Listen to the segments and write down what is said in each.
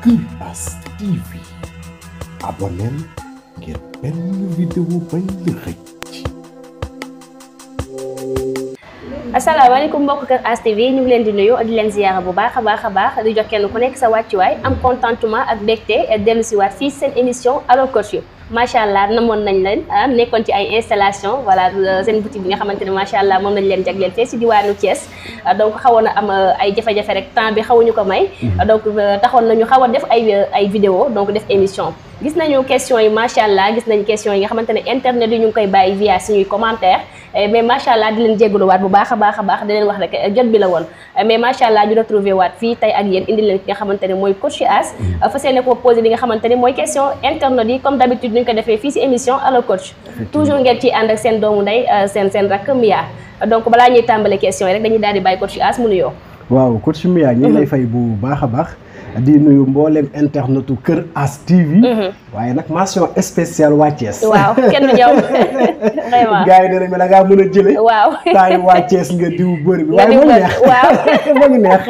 Iras TV abonneel ngir benn vidéo bañ la xëcc asalaamaaleykum mbokk kër As TV ñu ngi leen di nuyu di leen ziyaara bu baax a baax a baax di jox kenn ku nekk sa wàccuwaay am contentement ak mbégte dellu si waat fii seen émission Allo Coach macha allah namoon nañ leen nekkoon ci ay installation voilà seen boutique bi nga xamante ne macha allah moom lañ leen jagleel fee si diwaanu Thiès donc xawoon na am ay jafe-jafe rek temps bi xawuñu ko may donc taxoon nañu xaw a def ay ay vidéo donc def émission gis nañu question yi macha allah gis nañu question yi nga xamante ne internet yi ñu ngi koy bàyyi via suñuy commentaire mais macha allah di leen jégaluwaat bu baax a baax a baax di leen wax rek jot bi la woon mais macha allah ñu retrouvé waat fii tey ak yéen indi leen ki nga xamante ne mooy coach As fas yéene ko posé li nga xamante ne mooy question internet yi comme d'habitude ñu ko defee fii si émission Allo Coach toujours ngeen ciy ànd ak seen doomu ndey seen seen rakk Mia donc balaa ñuy tàmbale question yi rek dañuy daal di bàyyi coach As mu nuyoo waaw coach Mia ñu ngi lay fay bu baax a baax di nuyu mboolem internetu Kër As TV. waaye nag mention spéciale waa Thiès. waaw kenn du ñëw vraiment. gars yi nee nañ ma da ngaa mën a jëlee. waaw temps yi waa Thiès nga diw bëri bi. nga diw waaye bëri waaw moo ngi neex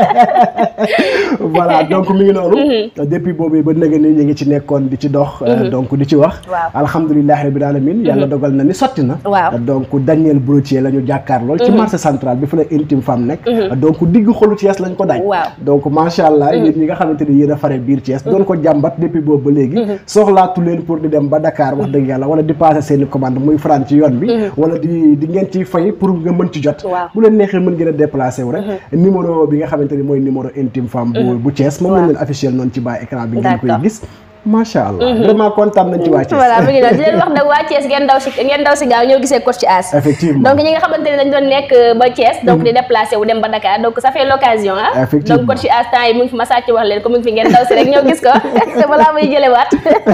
voilà donc mi ngi noonu. depuis boobu ba léegi nii ñu ngi ci nekkoon di ci dox. donc di ci wax. waaw alhamdulilah rabil alamin yàlla dogal na ni sotti na. waaw donc Daniel Brotier la ñu jàkkaar lool. ci marché central bi fa la intime femme nekk. donc digg xolu Thiès lañ ko dañ. waaw donc macha allah yéen ñi nga xamante ni yéen a fare biir Thiès. doon ko jàmbat depuis boobu ba léegi. soxlaatu leen pour di dem ba Dakar wax dëgg yàlla wala di passer seeni commande muy faran ci yoon bi. wala di di ngeen ciy fay pour nga mën ci jot. waaw bu leen neexee mën ngeen a déplacé wu rek. numéro bi nga xamante ni mooy numéro intime femme. bu bu Thiès moom lañ leen officiel noonu ci bas écran bi. ngeen koy D'accord. gis. macha allah vraiment kontaan nañ ci waa Thiès. voilà mu ngi noonu di leen wax nag waa Thiès ngeen daw si ngeen daw si gaaw ñëw gisee coach As effectivement donc ñi nga xamante ne dañ doon nekk ba Thiès donc di déplacé wu dem ba Dakar donc ça fait l'occasion ah Effectivement. donc coach As temps yi mu ngi fi ma sàcc wax leen ko mu ngi fi ngeen daw si rek ñëw gis ko te balaa muy jëlewaat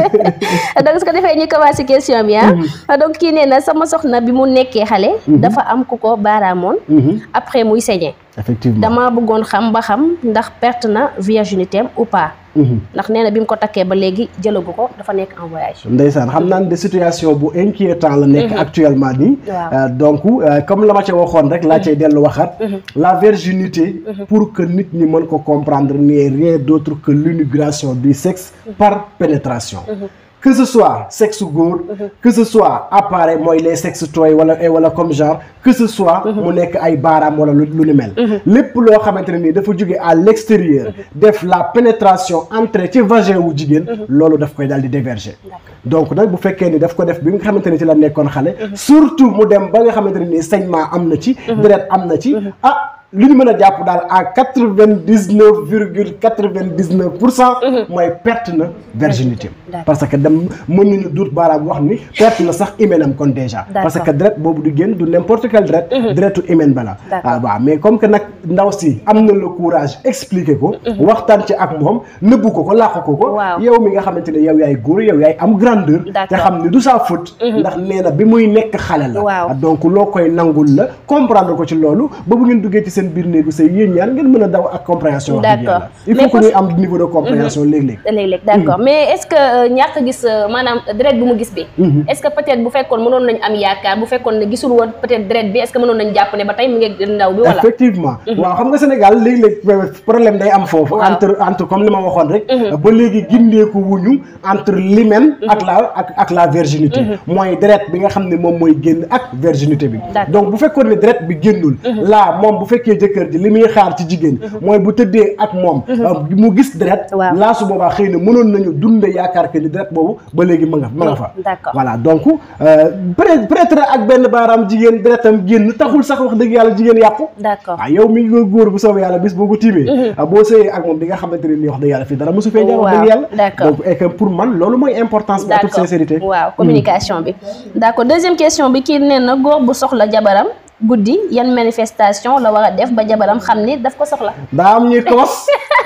donc su ko defee ñu commencé question bi ah donc kii nee na sama soxna bi mu nekkee xale dafa am ku ko baaraamoon après muy saigné effectivement dama bëggoon xam ba xam ndax perte na virginité am ou pas ndax nee na bi mu ko takkee ba léegi jëlagu ko dafa nekk en voyage ndeysaan xam naa ne de situation bu inquiétant la nekk actuellement nii Waaw. Euh, donc euh, comme la ma ca waxoon rek laa cay dellu waxaat la virginité pour que nit ñi mën ko comprendre n'est rien d'autre que l'inauguration du sexe par pénétration que ce soit sexe góor que ce soit appareil mooy les sexes toys wala wala comme genre que ce soit mu nekk ay baaraam wala lu lu ni mel lépp loo xamante ne nii dafa jóge à l'extérieur def la pénétration entrée ci vagin wu jigéen loolu daf koy daal di déverger donc nag bu fekkee ni daf ko def bi nga xamante ne ci la nekkoon xale surtout mu dem ba nga xamante ne nii saignement am na ci deret am na ci ah li ñu mën a jàpp daal à quatre vingt dix neuf virgule quatre vingt dix neuf pour cent mooy perte na virginité D'accord. parce que dem mën nañu duut baaraam wax ni perte na sax hyménam kon déjà parce D'accord. que deret boobu du génn du n'importe quel deret deretu hymen ba la D'accord. ah waaw mais comme que nag ndaw si am na le courage expliquer ko waxtaan ci ak moom nëbbu ko ko làq ko ko Waaw. yow mi nga xamante ne yow yaay góor yow yaay am grandeur te D'accord. xam ni du sa faute ndax nee na bi muy nekk xale la Waaw. donc loo koy nangul la comprendre ko ci loolu ba bu ngeen duggee ci seen biir néegu sëy yéen ñaar ngeen mën a daw ak compréhension wax dëgg D'accord. yàlla il Mais faut que pour- ñuy am niveau de compréhension léeg-léeg léeg-léeg d'accord mais est-ce que euh, ñàkk a gis euh, maanaam deret bi mu gis bi est-ce que peut-être bu fekkoon mënoon nañ am yaakaar bu fekkoon ne gisul woon peut-être deret bi est-ce que mënoon nañ jàpp ne ba tey mu ngi ndaw bi wala effectivement waaw xam nga Sénégal léeg-léeg problème day am foofu Waaw. entre entre comme li ma waxoon rek ba léegi gindeeku wuñu entre l'hymen ak la ak ak la virginité mooy deret bi nga xam ne moom mooy génn ak virginité bi D'accord. donc bu fekkoon ne deret bi génnul laa moom bu fekkee jëkkër ji li muy xaar ci jigéen mooy bu tëddee ak moom euh, mu gis deret Waaw. laa su boobaa xëy na mënoon nañu dunde yaakaar que ni deret boobu ba léegi ma nga ma nga fa D'accord. voilà donc euh, peut peut-être ak benn baaraam jigéen deretam génn taxul sax wax dëgg yàlla jigéen yàqu d'accord waaw yow mi ngi góor bu soobee yàlla bis boo ko tiimee boo sëyee ak moom di nga xamante ne nii wax dëgg yàlla fii dara mosu fee jaar wax dëgg Waaw, yàlla d'accord. donc et que pour man loolu mooy importance bi en toute d'accord sincérité waaw communication bi d'accord deuxième question bi kii nee na góor bu soxla jabaram guddi yan manifestation la war a def ba jabaram xam ni daf ko soxla daa am ñuy kos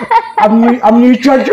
am ñuy am ñuy cocc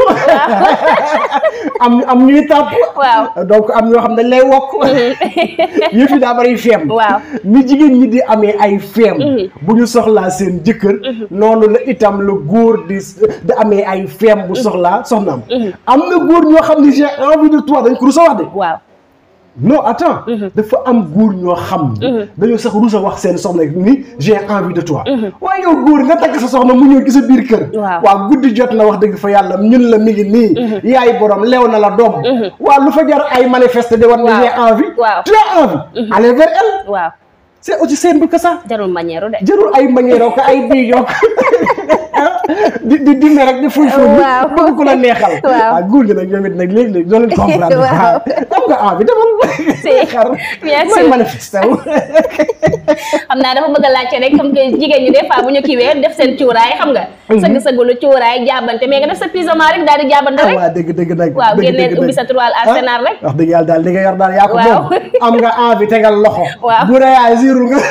am am ñuy tàpp waaw donc am ñoo xam dañ lay wokk yëf yi daa bari feem Waaw. ni jigéen ñi di amee ay feem bu ñu soxlaa seen jëkkër noonu la itam la góor di di amee ay feem bu soxlaa soxnaam am na góor ñoo xam ne j'ai envie de toi dañ ko rusa wax de waaw non attends dafa am góor ñoo xam ni dañoo sax rus a wax seen soxna ni j'ai envie de toi waaye yow góor nga takk sa soxna mu ñëw ci sa biir kër Waaw. waaw guddi jot na wax dëgg fa yàlla ñun la mi ngi nii yaay borom leew na la doom waaw lu fa jar ay manifester de war na Waaw. j'ai envie Waaw. tu as envie aller vers elle waaw c'est aussi simple que ça jarul manière de jarul ay manière ko ay bii yokk di di di rek di fuy fuy Waaw. bëgg ku la neexal Waaw. waaw góor gi nag ñoom it nag léegi-léegi doo leen comprendre Waaw. am nga envie demal Si. xar Bien mooy sûr. manifesté wu xam naa dafa bëgg a laajte rek comme que jigéen ñi des fois bu ñu kiiwee def seen cuuraay xam nga sëgg-sëggulu cuuraay jaabante mais nga def sa pyjama rek daal di jaabante ah rek waa dëgg dëgg nag waaw dëgg génneel dëgg ubbi dëgg. sa toile arsenal Ah, rek wax dëgg yàlla daal li nga yor daal yaa ko Waaw. moom am nga envie tegal loxo Waaw. bu dee yaay ziirul nga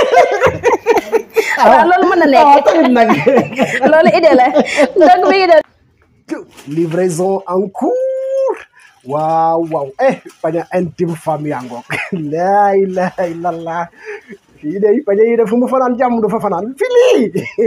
waaw loolu mën na ah nekk tamit nag loolu idée la donc mi ngi doon livraison en cours waaw waaw eh paña intime femme yaa ngoog laa ilaha illallah fii de paña yi de fu mu fanaan jàmm du fa fanaan fii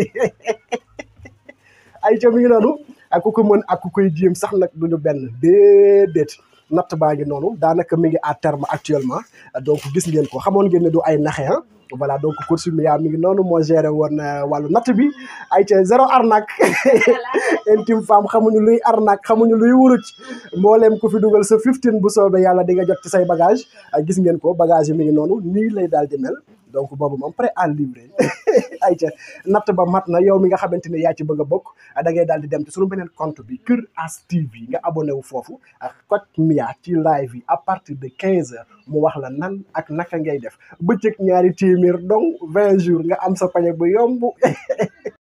ay ca mi ngi noonu ak ku ko mën ak ku koy jéem sax nag duñu benn déedéet natt baa ngi noonu daanaka mi ngi à terme actuellement donc gis ngeen ko xamoon ngeen ne du ay naxe ah voilà donc course mi yaa mi ngi noonu moo géré woon euh, wàllu natt bi ay ca zéro arnaque intime femme xamuñu luy arnaque xamuñu luy wuruc mbooleem ku fi dugal sa 15 bu soobee yàlla di nga jot ci say bagage ah, gis ngeen ko bagage yi mi ngi noonu nii lay daal di mel donc boobu moom prêt à livrer ay ca natt ba mat na yow mi nga xamante ne yaa ci bëgg a bokk ah, da ngay daal di dem ci sunu beneen compte bi Kër As TV nga abonné wu foofu ak Kocc Mia ci live yi à partir de 15 heures mu wax la nan ak naka ngay def bëccëg ñaari téeméer donc 20 jours nga am sa pañe bu yomb